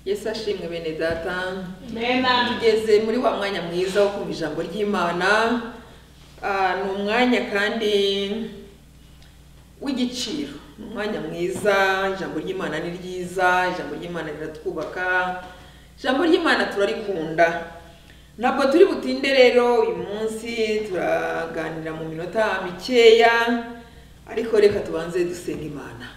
yesu ashimwe bene data mena tugeze muri wa mwanya mwiza wo kumva ijambo ry'imana Ah, ni umwanya kandi w'igiciro ni umwanya mwiza ijambo ry'imana ni ryiza ijambo ry'imana riratwubaka ijambo ry'imana turarikunda ntabwo turi butinde rero uyu munsi turaganira mu minota mikeya ariko reka tubanze dusenga imana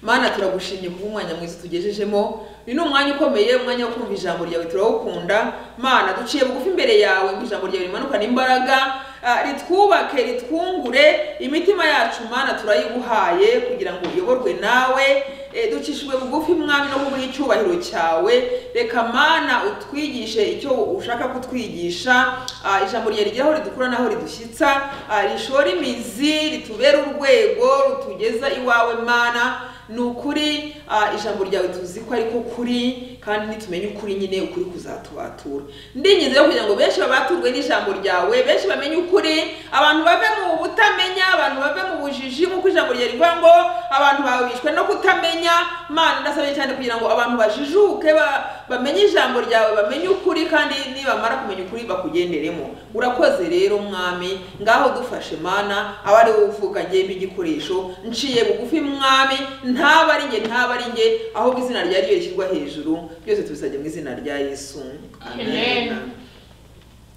mana turagushimye kuba umwanya mwiza utugejejemo uyu ni umwanya ukomeye umwanya wo kumva ijambo ryawe turawukunda mana duciye bugufi imbere yawe ngo ijambo ryawe rimanukane imbaraga ah, ritwubake ritwungure imitima yacu mana turayiguhaye kugira ngo uyoborwe nawe eh, ducishijwe bugufi mwami no kubura icyubahiro cyawe reka mana utwigishe icyo ushaka kutwigisha ah, ijambo ryawe rigera aho ridukura n'aho ridushyitsa ah, rishora imizi ritubere urwego rutugeza iwawe mana ni ukuri ah, ijambo ryawe tuzi ko ariko kuri kandi nitumenye ukuri nyine ukuri kuzatubatura ndinginze rero kugira ngo benshi babaturwe n'ijambo ryawe benshi bamenye ukuri abantu bave mu butamenya abantu bave mu bujiji nk'uko ijambo ryawe rivuga ngo abantu bawe bishwe no kutamenya mana ndasabye cyane kugira ngo abantu bajijuke ba- bamenye ijambo ryawe bamenye ukuri kandi nibamara kumenya ukuri bakugenderemo urakoze rero mwami ngaho dufashe mana aba ari wowe uvuka njye igikoresho nciye bugufi mwami ntaba ari njye ntaba ari njye ahubwo izina rya ryo rishyirwa hejuru byose tubisabye mu izina rya yesu Amen.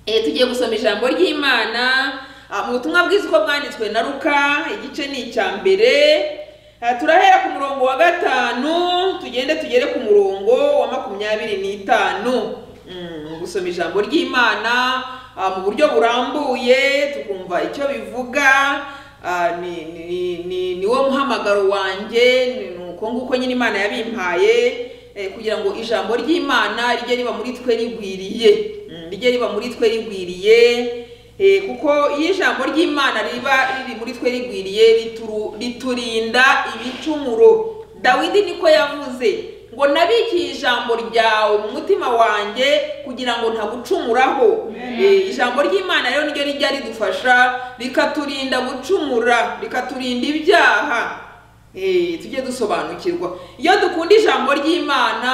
Eh, tugiye gusoma ijambo ry'imana ah, mu butumwa bwiza uko bwanditswe na ruka igice ni icya mbere Ah, turahera ku murongo wa gatanu tugende tugere ku murongo wa makumyabiri n'itanu Mm, gusoma ijambo ry'imana ah, mu buryo burambuye tukumva icyo bivuga Ah, ni- ni- ni- ni wo muhamagaro wanjye ni ni uko nguko nyine imana yabimpaye eh, kugira ngo ijambo ry'imana rijye riba muri twe rigwiriye Mm, rijye riba muri twe rigwiriye eh, kuko iyo ijambo ry'imana riba riri muri twe rigwiriye rituru- riturinda ibicumuro dawidi niko yavuze ngo nabikiye ijambo ryawe mu mutima wanjye kugira ngo ntagucumuraho Amen. Eh, ijambo ry'imana rero niryo rijya ridufasha rikaturinda gucumura rikaturinda ibyaha Eh, tujye dusobanukirwa iyo dukunda ijambo ry'imana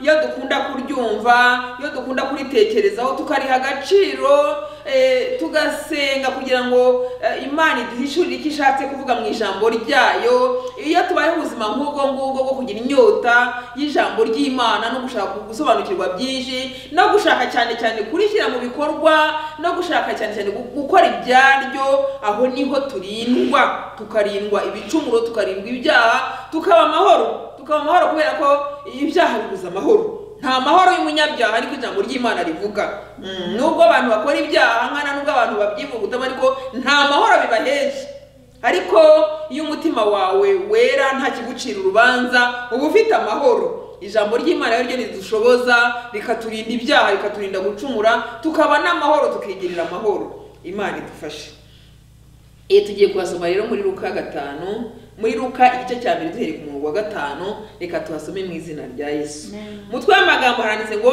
iyo dukunda kuryumva iyo dukunda kuritekerezaho tukariha agaciro eh, tugasenga kugira ngo eh, imana iduhishurire icyo ishatse kuvuga mu ijambo ryayo iyo tubayeho ubuzima nk'ubwo ngubwo bwo kugira inyota y'ijambo ry'imana no gushaka gusobanukirwa byinshi no gushaka cyane cyane kurishyira mu bikorwa no gushaka cyane cyane gu- gukora ibyaryo aho niho turindwa tukarindwa ibicumuro tukarindwa ibyaha tukaba amahoro tukaba amahoro kubera ko ibyaha bibuza amahoro nta mahoro y'umunyabyaha ariko ijambo ry'imana rivuga Mm, nubwo abantu bakora ibyaha nkana nubwo abantu babyivugutamo ariko nta mahoro bibaheje ariko iyo umutima wawe wera nta kigucira urubanza uba ufite amahoro ijambo ry'imana ryo ridushoboza rikaturinda ibyaha rikaturinda gucumura tukaba n'amahoro tukigirira amahoro imana idufashe iyo tugiye kuhasoma rero muri ruka gatanu muri ruka igice cya mbere duhereye ku murongo wa gatanu reka tuhasome mu izina rya yesu Amen. umutwe w'amagambo haranditse ngo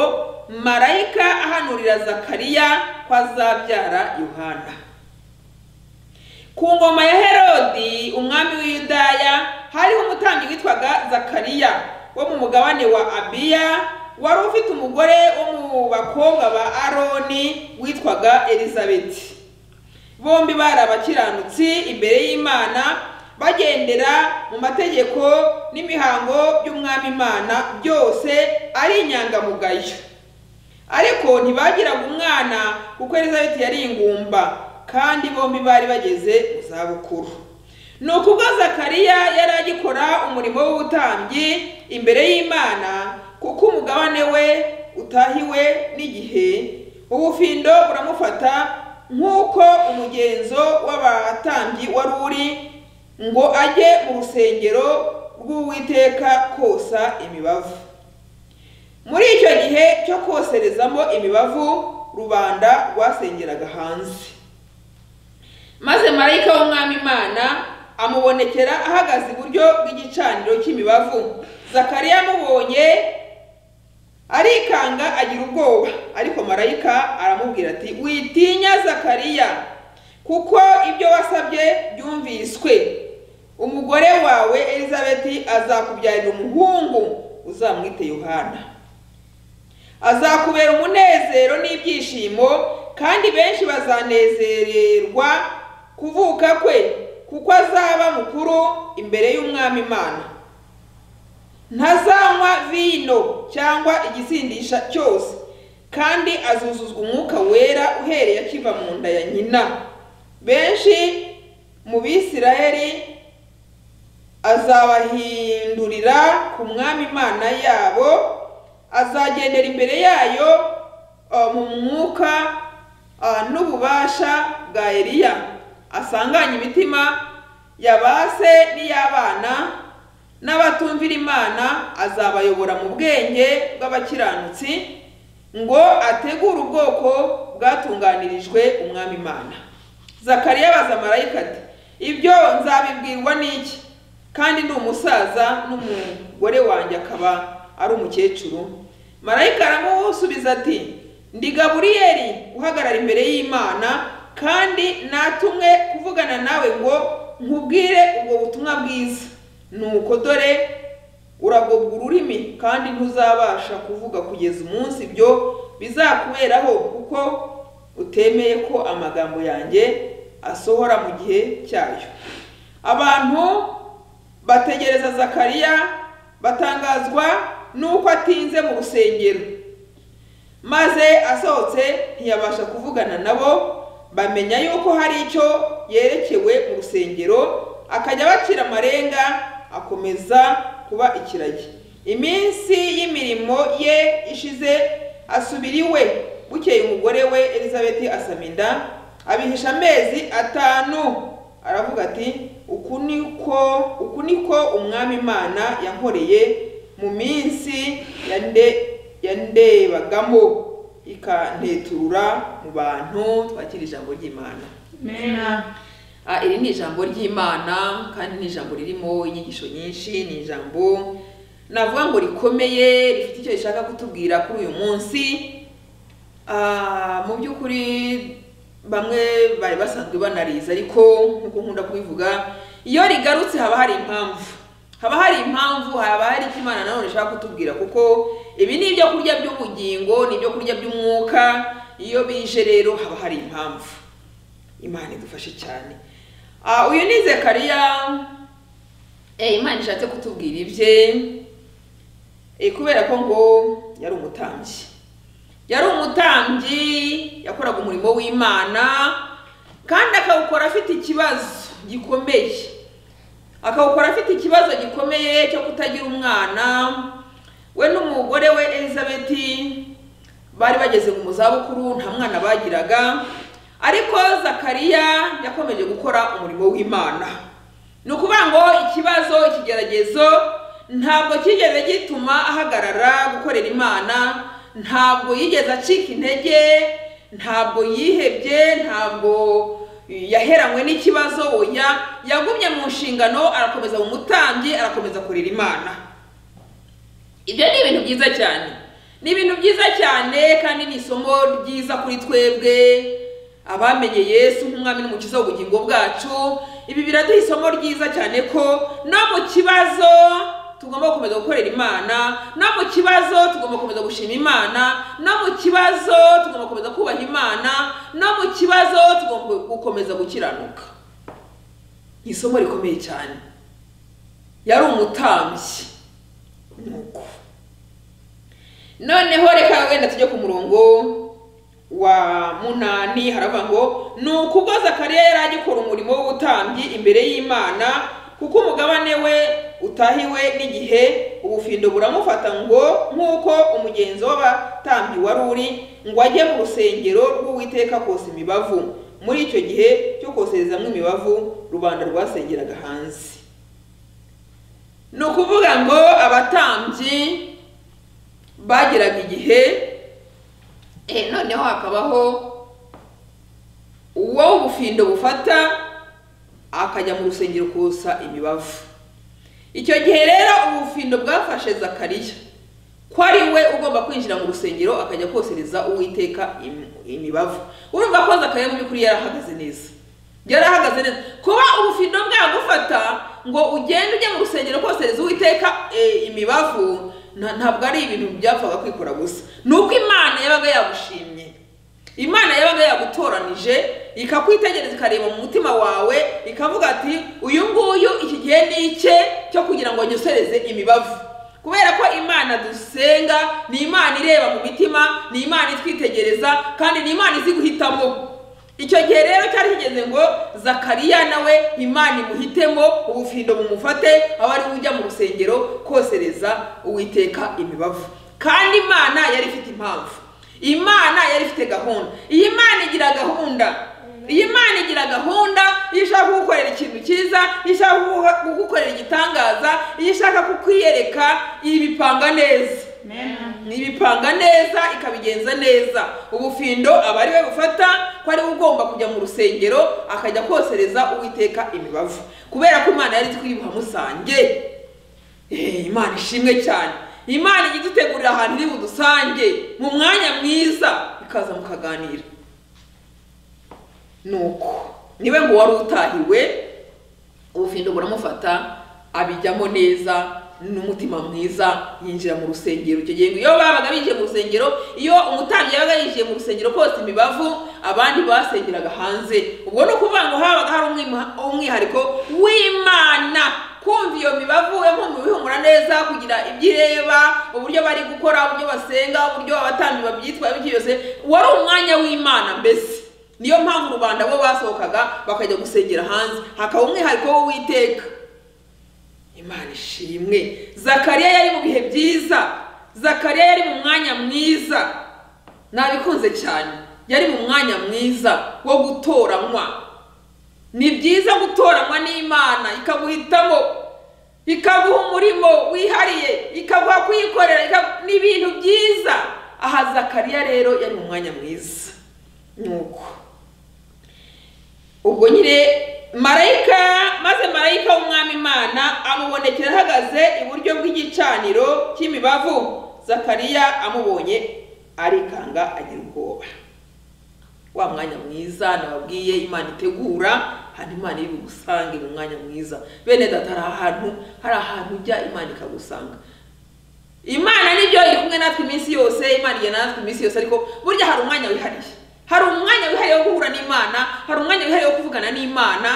marayika ahanurira zakariya ko azabyara yohana ku ngoma ya herodi umwami w'iyudaya hariho umutambyi witwaga zakariya wo mu mugabane wa abiya wari ufite umugore wo mu bakobwa ba aroni witwaga elizabeti bombi bari abakiranutsi imbere y'imana bagendera mu mategeko n'imihango by'umwami imana byose ari inyangamugayo ariko ntibagiraga umwana kuko elizabeti yari ingumba kandi bombi bari bageze mu zabukuru ni ukubwo zakariya yari agikora umurimo w'ubutambyi imbere y'imana kuko umugabane we utahiwe n'igihe ubufindo buramufata nk'uko umugenzo w'abatambyi wari uri ngo ajye mu rusengero rw'uwiteka kosa imibavu muri icyo gihe cyo koserezamo imibavu rubanda rwasengeraga hanze maze marayika w'umwami imana amubonekera ahagaze iburyo bw'igicaniro cy'imibavu zakariya amubonye arikanga agira ubwoba ariko marayika aramubwira ati witinya zakariya kuko ibyo wasabye byumviswe umugore wawe elizabeti azakubyarira umuhungu uzamwite yohana azakubera umunezero n'ibyishimo kandi benshi bazanezererwa kuvuka kwe kuko azaba mukuru imbere y'umwami imana ntazanywa vino cyangwa igisindisha cyose kandi azuzuzwa umwuka wera uhereye akiva mu nda ya nyina benshi mu bisirayeli azabahindurira ku mwami imana yabo azagendera imbere yayo uh, mu mwuka uh, n'ububasha bwa eliya asanganye imitima ya ba se n'iy'abana n'abatumvira imana azabayobora mu bwenge bw'abakiranutsi ngo ategure ubwoko bwatunganirijwe umwami imana zakariya abaza marayika ati ibyo nzabibwirwa n'iki kandi ni umusaza n'umugore wanjye akaba ari umukecuru marayika aramusubiza ati ndi gaburiyeli uhagarara imbere y'imana kandi natumwe kuvugana nawe ngo nkubwire ubwo butumwa bwiza nuko dore uragobwa ururimi kandi ntuzabasha kuvuga kugeza umunsi ibyo bizakuberaho kuko utemeye ko amagambo yanjye asohora mu gihe cyayo abantu bategereza zakariya batangazwa n'uko atinze mu rusengero maze asohotse ntiyabasha kuvugana nabo bamenya yuko hari icyo yerekewe mu rusengero akajya abacira amarenga akomeza kuba ikiragi iminsi y'imirimo ye ishize asubira iwe bukeye umugore we elizabeth asama inda abihisha amezi atanu aravuga ati uku niko uku niko umwami imana yankoreye mu minsi yande yandebagamo ikanteturura mu bantu twakira ijambo ry'imana Amen. Ah, iri ni ijambo ry'imana kandi ni ijambo ririmo inyigisho nyinshi ni ijambo navuga ngo rikomeye rifite icyo rishaka kutubwira kuri uyu munsi Ah, mu by'ukuri bamwe bari basanzwe banariza ariko nk'uko nkunda kubivuga iyo rigarutse haba hari impamvu haba hari impamvu haba hari icyo imana nanone ishaka kutubwira kuko ibi ni ibyo kurya by'ubugingo ni ibyo kurya by'umwuka iyo bije rero haba hari impamvu imana idufashe cyane Ah, uyu ni zekariya Eh, imana ishatse kutubwira ibye Eh, kubera ko ngo yari umutambyi yari umutambyi yakoraga umurimo w'imana kandi akawukora afite ikibazo gikomeye akawukora afite ikibazo gikomeye cyo kutagira umwana we n'umugore we elizabeth bari bageze mu zabukuru nta mwana bagiraga ariko zakariya yakomeje gukora umurimo w'imana ni ukuvuga ngo ikibazo ikigeragezo ntabwo cyigeze gituma ahagarara gukorera imana ntabwo yigeze acika intege ntabwo yihebye ntabwo yaheranywe n'ikibazo oya yagumye mu nshingano arakomeza mu mutambyi arakomeza kurera imana ibyo ni ibintu byiza cyane ni ibintu byiza cyane kandi ni isomo ryiza kuri twebwe abamenye yesu nk'umwami n'umukiza w'ubugingo bwacu ibi biraduha isomo ryiza cyane ko no mu kibazo tugomba gukomeza gukorera imana no mu kibazo tugomba gukomeza gushima imana no mu kibazo tugomba gukomeza kubaha imana no mu kibazo tugomba gukomeza gukiranuka ni isomo rikomeye cyane yari umutambyi nuko noneho reka wenda tujye ku murongo wa munani haravuga ngo ni ukubwo zakariya yari agikora umurimo w'ubutambyi imbere y'imana kuko umugabane we utahiwe n'igihe ubufindo buramufata ngo nk'uko umugenzo w'abatambyi wari uri ngo ajye mu rusengero rw'uwiteka kose imibavu muri icyo gihe cyo koserezamo imibavu rubanda rwasengeraga hanze ni ukuvuga ngo abatambyi bageraga igihe Eh, noneho hakabaho uwo ubufindo bufata akajya mu rusengero kosa imibavu icyo gihe rero ubufindo bwafashe zakariya ko ari we ugomba kwinjira mu rusengero akajya kosereza uwiteka im- imibavu urumva ko zakariya mu by'ukuri yarahagaze neza yarahagaze neza kuba ubufindo bwagufata ngo ugende ujye mu rusengero kosereza uwiteka eh, imibavu nta- ntabwo ari ibintu byapfaga kwikora gusa ni uko imana yabaga yagushimye imana yabaga yagutoranije ikakwitegereza ikareba mu mutima wawe ikavuga ati uyu nguyu iki gihe ni icye cyo kugira ngo nyosereze imibavu kubera ko imana dusenga ni imana ireba mu mitima ni imana itwitegereza kandi ni imana izi guhitamo icyo gihe rero cyari kigeze ngo zakariya nawe imana imuhitemo ubufindo bumufate aho ari ujya mu rusengero kosereza uwiteka imibavu kandi imana yari ifite impamvu imana yari ifite gahunda iyi mana igira gahunda iyi mana igira gahunda iyo ishaka kugukorera ikintu cyiza iyo ishaka kuguha- kugukorera igitangaza iyo ishaka kukwiyereka ibipanga neza Amen. ibipanga neza ikabigenza neza ubufindo aba ari we bufata ko ariwe ugomba kujya mu rusengero akajya kosereza uwiteka imibavu kubera ko imana yari twiyuha musange Eh, imana ishimwe cyane imana ijya idutegurira ahantu iri budusange mu mwanya mwiza ikaza mukaganira nuko niwe ngo wari utahiwe ubufindo buramufata abijyamo neza n'umutima mwiza yinjira mu rusengero icyo gihe ngo iyo babaga binjiye mu rusengero iyo umutambyi yabaga yinjiye mu rusengero kose imibavu abandi basengeraga hanze ubwo ni ukuvuga ngo habaga hari umwima- umwihariko w'imana kumva iyo mibavu impumuro bihumura neza kugira ibyo ireba uburyo bari gukora uburyo basenga uburyo abatambyi babyitwaye bityo byose wari umwanya w'imana mbese niyo mpamvu rubanda bo basohokaga bakajya gusengera hanze hakaba umwihariko w'uwiteka imana ishimwe zakariya yari mu bihe byiza zakariya yari mu mwanya mwiza nabikunze cyane yari mu mwanya mwiza wo gutoranywa ni byiza gutoranywa n'imana ikaguhitamo ikaguha umurimo wihariye ikaguha kuyikorera ikagu- ni ibintu byiza aha zakariya rero yari mu mwanya mwiza nuko ubwo nyine marayika maze marayika w'umwami imana amubonekera ahagaze iburyo bw'igicaniro cy'imibavu zakariya amubonye arikanga agira ubwoba wa mwanya mwiza nababwiye imana itegura hano imana iri bugusange mu mwanya mwiza bene data hari ahantu hari ahantu ujya imana ikagusanga imana nibyo iri kumwe natwe iminsi yose imana igena natwe iminsi yose ariko burya hari umwanya wihariye hari umwanya wihariye wo guhura n'imana hari umwanya wihariye wo kuvugana n'imana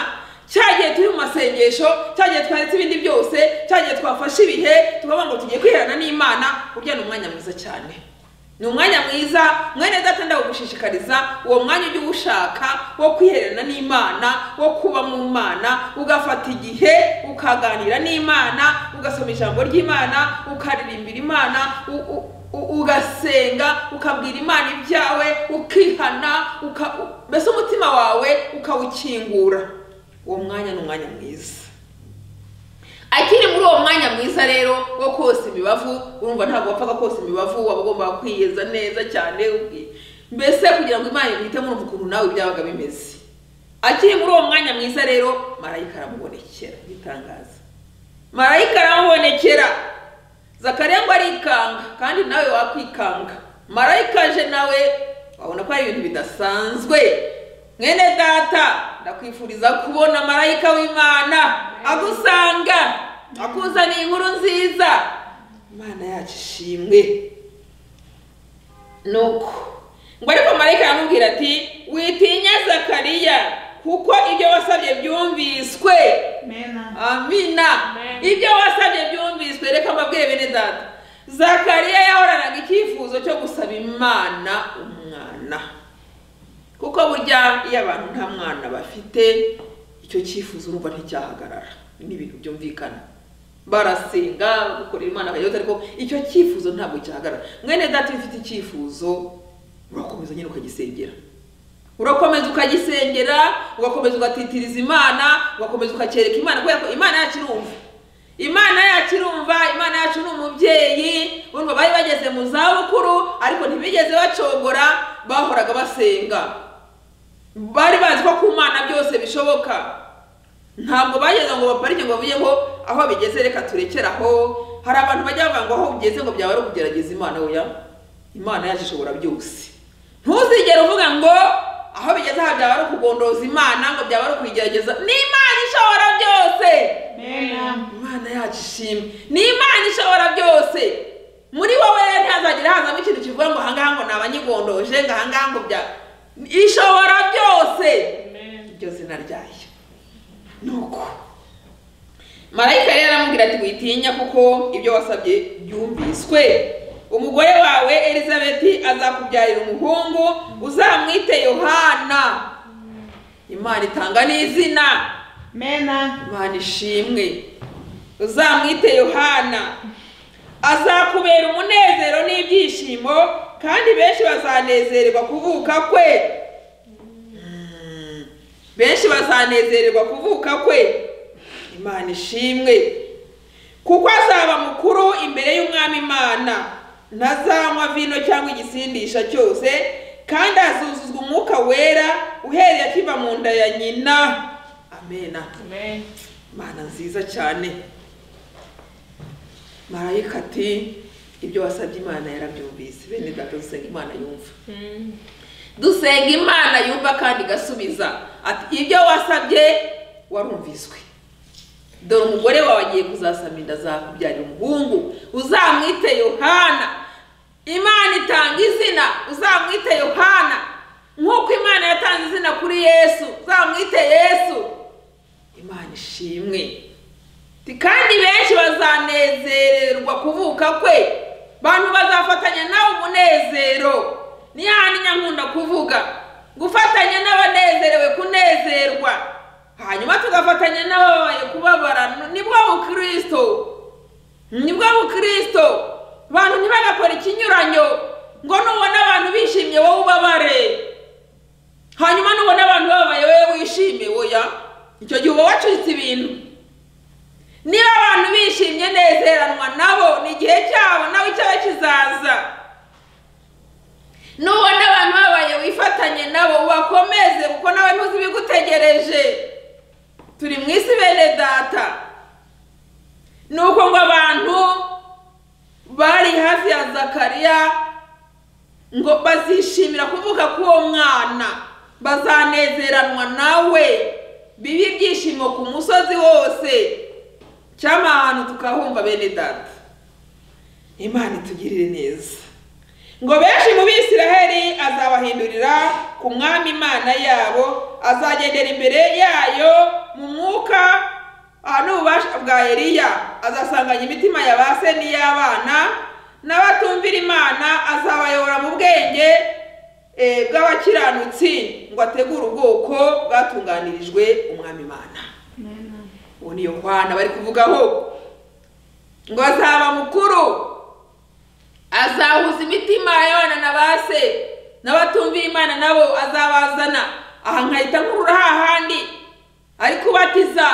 cya gihe turi mu masengesho cya gihe twaretse ibindi byose cya gihe twafashe ibihe tukavuga ngo tugiye kwiherana n'imana burya ni umwanya mwiza cyane ni umwanya mwiza mwene data ndagushishikariza uwo mwanya ujye uwushaka wo kwiherana n'imana wo kuba mu mana ugafata igihe ukaganira n'imana ugasoma ijambo ry'imana ukaririmbira imana u- u- u- ugasenga ukabwira imana ibyawe ukihana uka- u- mbese umutima wawe ukawukingura uwo mwanya ni umwanya mwiza akiri muri uwo mwanya mwiza rero wo kosa imibavu urumva ntabwo wapfaga kosa imibavu waba ugomba kwiyeza neza cyane ubwi- mbese kugira ngo imana imwitemo urumva ukuntu nawe byabaga bimeze akiri muri uwo mwanya mwiza rero marayika aramubonekera igitangaza marayika aramubonekera zakariya ngo arikanga kandi nawe wakwikanga marayika aje nawe wabona ko ari ibintu bidasanzwe mwene data ndakwifuriza kubona marayika w'imana agusanga akuzaniye inkuru nziza imana yacu ishimwe nuko ngo ariko marayika aramubwira ati witinya zakariya kuko ibyo wasabye byumviswe Amen. amina Amen. ibyo wasabye byumviswe reka mbabwire bene data zakariya yahoranaga icyifuzo cyo gusaba imana umwana kuko burya iyo abantu nta mwana bafite icyo cyifuzo urumva nticyahagarara ni ibintu byumvikana barasenga gukorera imana bakajya ariko icyo cyifuzo ntabwo cyahagarara mwene data iyo ufite icyifuzo urakomeza nyine ukagisengera urakomeza ukagisengera ugakomeza ugatitiriza imana ugakomeza ukacyereka imana kubera ko imana yacu irumva imana yacu irumva imana yacu ni umubyeyi urumva bari bageze mu zabukuru ariko ntibigeze bacogora bahoraga basenga bari bazi ko ku mana byose bishoboka ntabwo bageze ngo baparike ngo bavuge ngo aho bigeze reka turekere aho hari abantu bajya bavuga ngo aho ugeze ngo byaba ari ukugerageza imana oya imana yacu ishobora byose ntuzigere uvuga ngo aho bigeze aha byaba ari ukugondoza imana ngo byaba ari ukuyigerageza ni imana ishobora byose Amen. imana yacu ishimwe ni imana ishobora byose muri wowe ntihazagira hazamo ikintu kivuga ngo ahangaha ngo ni abanyigondoje ngo ahangaha ngo bya ishobora byose Amen. byose naryaye nuko marayika rero aramubwira ati witinya kuko ibyo wasabye byumviswe umugore wawe elizabeti azakubyarira umuhungu uzamwite yohana imana itanga n'izina Mena. imana ishimwe uzamwite yohana azakubera umunezero n'ibyishimo kandi benshi bazanezererwa kuvuka kwe Mm. benshi bazanezererwa kuvuka kwe imana ishimwe kuko azaba mukuru imbere y'umwami imana ntazanywa vino cyangwa igisindisha cyose kandi azuzuzwa umwuka wera uhereye akiva mu nda ya nyina amena Amen. mana nziza cyane marayika ati ibyo wasabye imana yarabyumvise bene data dusenga imana yumva Mm. dusenga imana yumva kandi igasubiza ati ibyo wasabye warumviswe dore umugore wawe agiye kuzasama inda zakubyarira umuhungu uzamwite yohana imana itanga izina uzamwite yohana nk'uko imana yatanze izina kuri yesu uzamwite yesu imana ishimwe Ati, kandi benshi bazanezererwa kuvuka kwe bantu bazafatanya nawe umunezero ni hahandi nyankunda kuvuga gufatanya n'abanezerewe kunezerwa hanyuma tugafatanya n'ababaye kubabara nibwo bukristo nibwo bukristo abantu ntibagakora ikinyuranyo ngo nubona abantu bishimye wowe ubabare hanyuma nubona abantu bababaye wowe wishime oya icyo gihe uba wacitse ibintu niba abantu bishimye nezeranwa nabo ni igihe cyabo nawe icyaba kizaza nubona abantu babaye wifatanye nabo ubakomeze kuko nawe ntuzi ibigutegereje turi mu isi bene data ni uko ngo abantu bari hafi ya zakariya ngo bazishimira kuvuka k'uwo mwana bazanezeranwa nawe bibe ibyishimo ku musozi wose cyangwa ahantu tukahumva bene data imana itugirire neza ngo benshi mu bisiraheli azabahindurira ku mwami imana yabo azagendera imbere yayo mu mwuka aha n'ububasha bwa eliya azasanganya imitima ya ba se n'iy'abana n'abatumvira imana azabayobora mu bwenge eh, bw'abakiranutsi ngo ategure ubwoko bwatunganirijwe umwami imana Mena. ubu ni yohana bari kuvugaho ngo azaba mukuru azahuza imitima y'abana na base n'abatumvira imana nabo azabazana aha nkahita nkurura hahandi ari kubatiza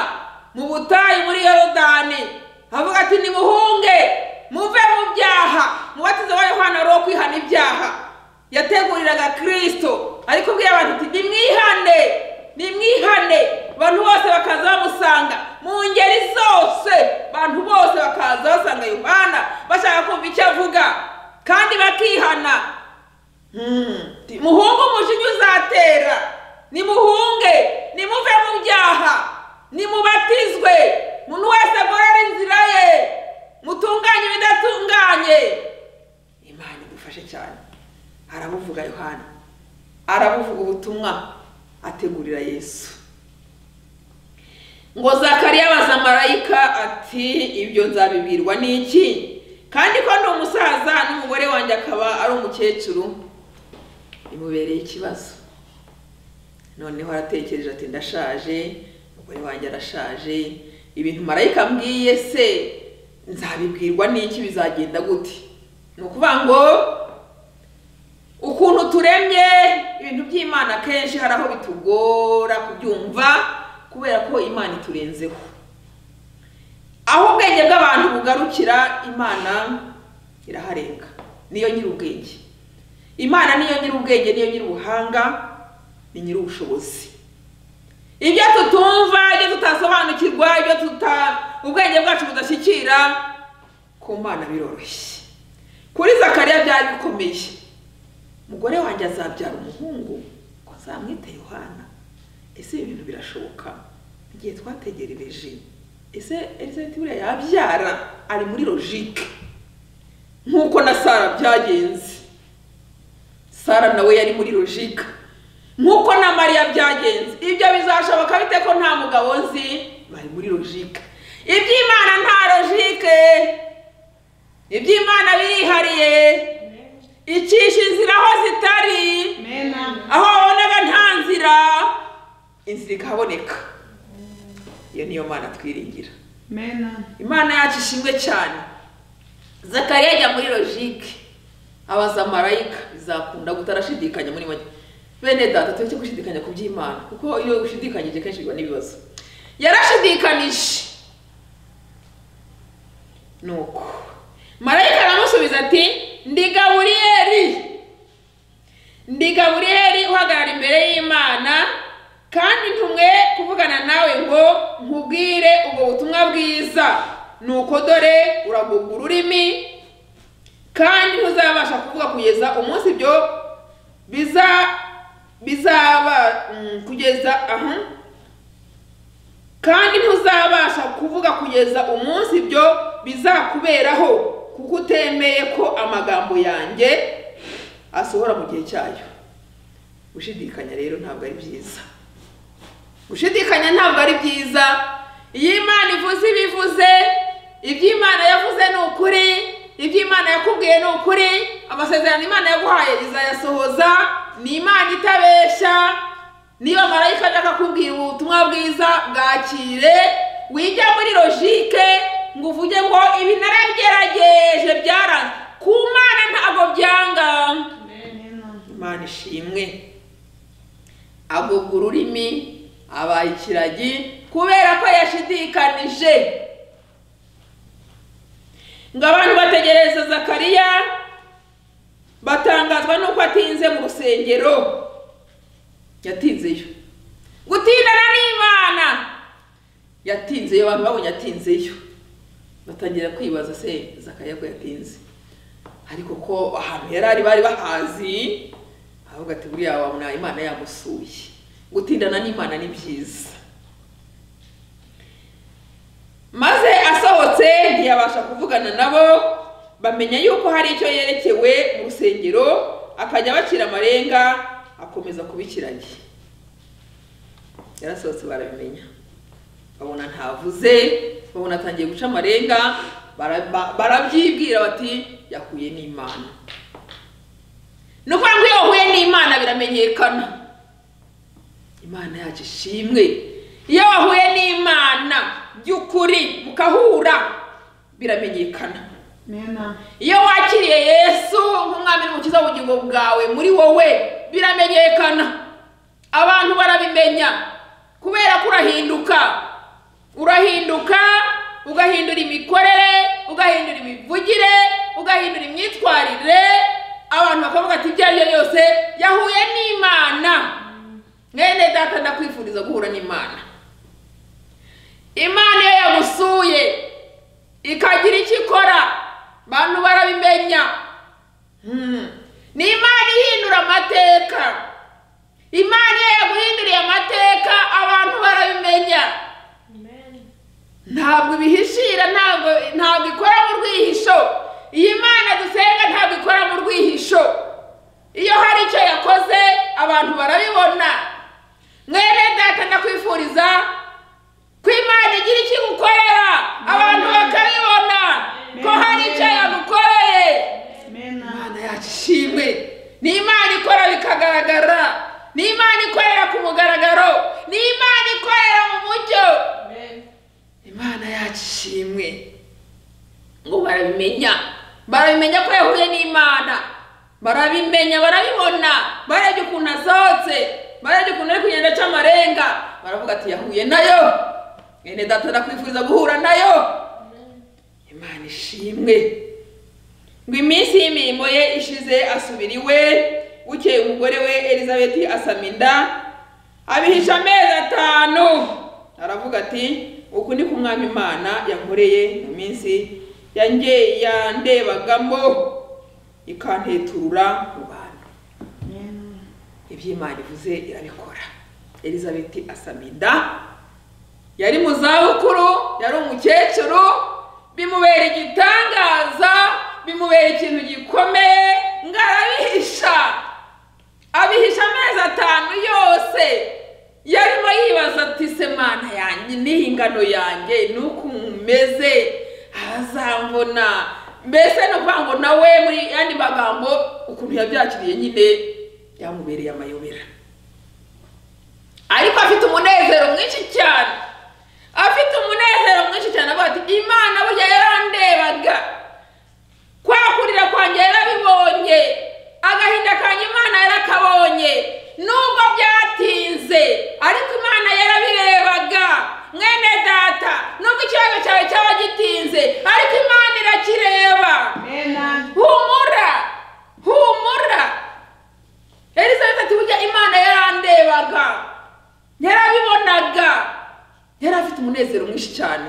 mu butayu muri yorodani avuga ati nimuhunge muve mu byaha mubatiza wa yohana wari uwo kwihana ibyaha yateguriraga kirisito ari kubwira abantu ati nimwihane nimwihane abantu bose bakaza bamusanga mu ngeri zose abantu bose bakaza basanga yohana bashaka kumva icyo avuga kandi bakihana Ti- muhungu umujinya uzatera nimuhunge nimuve mu byaha nimubatizwe umuntu wese agorora inzira ye mutunganye ibidatunganye imana idufashe cyane arabuvuga yohana arabuvuga ubutumwa ategurira yesu ngo zakariya abaza marayika ati ibyo nzabibwirwa n'iki kandi ko ndi umusaza n'umugore wanjye akaba ari umukecuru bimubereye ikibazo noneho aratekereje ati ndashaje umugore wanjye arashaje ibintu marayika ambwiye se nzabibwirwa n'iki bizagenda gute ni ukuvuga ngo ukuntu turemye ibintu by'imana kenshi hari aho bitugora kubyumva kubera ko imana iturenzeho aho ubwenge bw'abantu bugarukira imana iraharenga niyo nyir'ubwenge imana niyo nyir'ubwenge niyo nyir'ubuhanga ni nyir'ubushobozi ibyo tutumva ibyo tutasobanukirwa ibyo tuta ubwenge bwacu budashyikira ku mana biroroshye kuri zakariya byari bikomeye umugore wanjye azabyara umuhungu ngo azamwite yohana ese ibi bintu birashoboka igihe twategerereje ese elizabeth buriya yabyara ari muri logike nk'uko na sara byagenze sara nawe yari muri rojika nk'uko na mariya byagenze ibyo bizashoboka bite ko nta mugabo nzi bari muri rojika iby'imana nta rojike iby'imana birihariye icisha inzira aho zitari Mena. aho wabonaga nta nzira inzira ikahaboneka iyo niyo mana twiringira Mena. imana yacu ishimwe cyane zakariya ajya muri logike abaza marayika bizakunda gutarashidikanya muri make bene data tureke gushidikanya ku by'imana kuko iyo ushidikanyije kenshi biba n'ibibazo yarashidikanije nuko marayika aramusubiza ati ndi gaburiyeli ndi gaburiyeli uhagarara imbere y'imana kandi ntumwe kuvugana nawe ngo nkubwire ubwo butumwa bwiza ni uko dore uraguga ururimi kandi ntuzabasha kuvuga kugeza umunsi ibyo biza bizaba mm, kugeza aha kandi ntuzabasha kuvuga kugeza umunsi ibyo bizakuberaho kuko utemeye ko amagambo yanjye asohora mu gihe cyayo gushidikanya rero ntabwo ari byiza gushidikanya ntabwo ari byiza iyo imana ivuze ibivuze iby'imana yavuze ni ukuri iby'imana yakubwiye ni ukuri amasezerano imana yaguhaye izayasohoza ni imana itabeshya niyo marayika ajya akakubwira ubutumwa bwiza bwakire wijya muri logike ngo uvuge ngo ibi narabigerageje byara ku mana ntabwo byanga Mena. imana ishimwe aguga ururimi abaye ikiragi kubera ko yashidikanije ngo abantu bategereza zakariya batangazwa n'uko atinze mu rusengero yatinzeyo gutindana n'imana yatinzeyo abantu babonye atinzeyo batangira kwibaza se zakariya ko yatinze ariko ko ahantu yari ari bari bahazi ahubwo ati buriya wabona imana yamusuye gutindana n'imana ni byiza maze asohotse ntiyabasha kuvugana nabo bamenya yuko hari icyo yerekewe mu rusengero akajya abacira amarenga akomeza kubikiranye yarasohotse barabimenya babona ntavuze babona atangiye guca amarenga bara- ba- barabyibwira bati yahuye n'imana ni ukuvuga ngo iyo wahuye n'imana biramenyekana imana yacu ishimwe iyo wahuye n'imana by'ukuri mukahura biramenyekana Mena. iyo wakiriye yesu nk'umwami n'umukiza w'ubugingo bwawe muri wowe biramenyekana abantu barabimenya kubera ko urahinduka urahinduka ugahindura imikorere ugahindura imivugire ugahindura imyitwarire abantu bakavuga ati ibyo ari byo byose yahuye n'imana mwene data ndakwifuriza guhura n'imana imana iyo yamusuye ikagira icyo ikora bantu barabimenya Hmm. ni imana ihindura amateka imana iyo yaguhinduriye amateka abantu barabimenya ntabwo ibihishira ntabwo ntabwo ikora mu rwihisho iyi mana dusenga ntabwo ikora mu rwihisho iyo hari icyo yakoze abantu barabibona mwene data ndakwifuriza ko imana igira icyo igukorera abantu bakabibona ko hari icyo yagukoreye Mena. imana yacu ishimwe ni imana ikora bikagaragara ni imana ikorera ku mugaragaro ni imana ikorera mu mucyo imana yacu ishimwe ngo barabimenya barabimenya ko yahuye n'imana barabimenya barabibona barebye ukuntu asohotse barebye ukuntu ari kugenda aca amarenga baravuga ati yahuye nayo mwene data ndakwifuriza guhura nayo imana ishimwe ngo iminsi y'imirimo ye ishize asubira iwe bukeye umugore we elizabeti asama inda abihisha amezi atanu aravuga ati uku ni kumwami imana yankoreye mu minsi yange yandebagamo ikanteturura mu bantu Mena. iby'imana ivuze irabikora elizabeti asama inda yari mu zabukuru yari umukecuru bimubera igitangaza bimubera ikintu gikomeye ngo arabihisha abihisha amezi atanu yose yarimo yibaza ati se mana yanjye n'ihingano yanjye nuko umeze azambona mbese ni ukuvuga ngo nawe muri yandi magambo ukuntu yabyakiriye nyine byamubereye amayobera ariko afite umunezero mwinshi cyane afite umunezero mwinshi cyane avuga ati imana burya yarandebaga kwa kurira kwanjye yarabibonye agahinda kanjye imana yarakabonye nubwo byatinze ariko imana yarabirebaga mwene data nubwo ikibazo cyawe cyaba gitinze ariko imana irakireba Amen. humura humura elizabeth ati burya imana yarandebaga yarabibonaga yari afite umunezero mwinshi cyane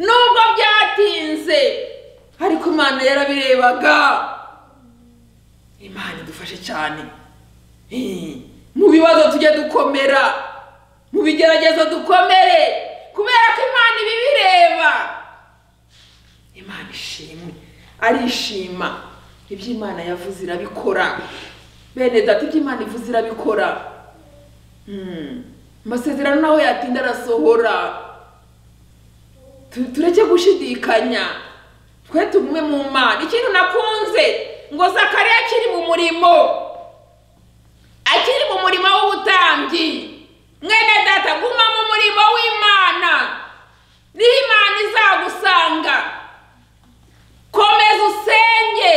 nubwo byatinze ariko imana yarabirebaga imana idufashe cyane Eh, mu bibazo tujye dukomera mu bigeragezo dukomere kubera ko imana ibibireba imana ishimwe arishima ibyo imana yavuze irabikora bene data ibyo imana ivuze irabikora Hmm. amasezerano naho yatinda arasohora Tu- tureke gushidikanya twe tugume mu mana ikintu nakunze ngo zakariya akiri mu murimo akiri mu murimo w'ubutambyi mwene data guma mu murimo w'imana niho imana izagusanga komeza usenge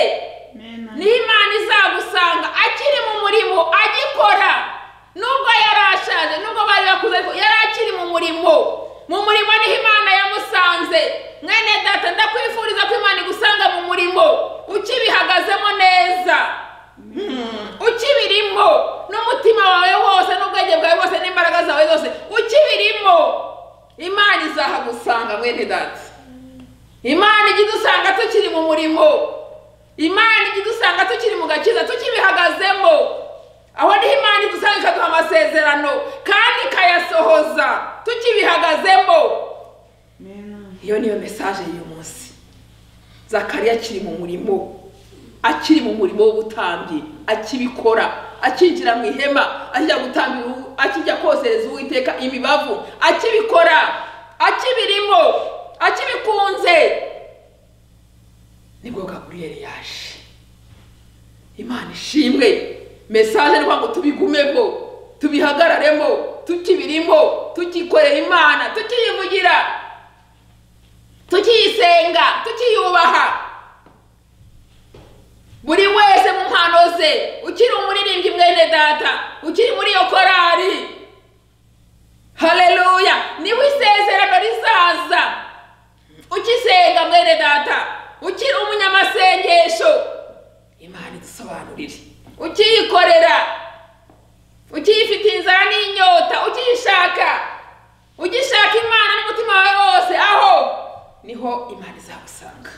Amen. niho imana izagusanga akiri mu murimo agikora nubwo yari ashaje nubwo bari bakuze ariko yari akiri mu murimo mu murimo niho imana yamusanze mwene data ndakwifuriza ko imana igusanga mu murimo ukibihagazemo neza Hmm, ukibirimo n'umutima wawe wose n'ubwenge bwawe bwose n'imbaraga zawe zose ukibirimo imana izahagusanga mwene data imana ijya idusanga tukiri mu murimo imana ijya idusanga tukiri mu gakiza tukibihagazemo aho niho imana idusanga ikaduha amasezerano kandi ikayasohoza tukibihagazemo Amen. iyo niyo mesaje y'uyu munsi zakariya akiri mu murimo akiri mu murimo w'ubutambyi akibikora akinjira mu ihema akijya gutambira uwo- akijya kosereza uwiteka imibavu akibikora akibirimo akibikunze nibwo gaburiyeli yaje imana ishimwe mesaje ni ngo tubigumemo tubihagararemo tukibirimo tukikorera imana tukiyivugira tukiyisenga tukiyubaha buri wese mu mpano ze ukiri umuririmbyi mwene data ukiri muri iyo korari haleluya niba isezerano rizaza ukisenga mwene data ukiri umunyamasengesho imana idusobanurire ukiyikorera ukiyifitiye inzara n'inyota ukiyishaka ugishaka imana n'umutima wawe wose aho niho imana izagusanga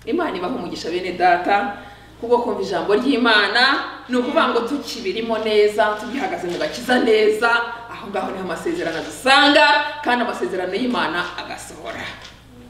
imana ibaha umugisha bene data kubwo kumva ijambo ry'imana ni ukuvuga ngo tukibirimo neza tugihagaze mu gakiza neza aho ngaho niho amasezerano adusanga kandi amasezerano y'imana agasohora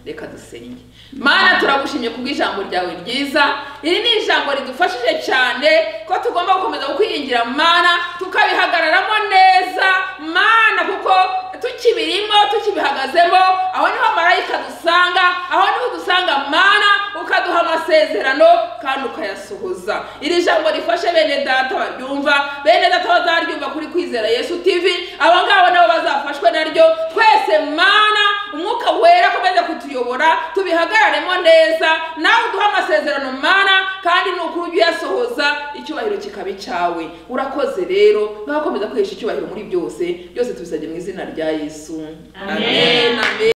reka dusenge mana turagushimye kubw'ijambo ryawe ryiza iri ni ijambo ridufashije cyane ko tugomba gukomeza kwiringira mana tukabihagararamo neza mana kuko tukibirimo tukibihagazemo aho niho marayika dusanga aho niho dusanga mana ukaduha amasezerano kandi ukayasohoza iri jambo rifashe bene data baryumva bene data bazaryumva kuri kwizera yesu tv aba ngabo nabo bazafashwe naryo twese mana umwuka wera akomeze kutuyobora tubihagararemo neza nawe uduha amasezerano mana kandi ni ukuri ujye uyasohoza icyubahiro kikaba icyawe urakoze rero ngaho komeza kwihesha icyubahiro muri byose byose tubisabye mu izina rya yesu Amen. amen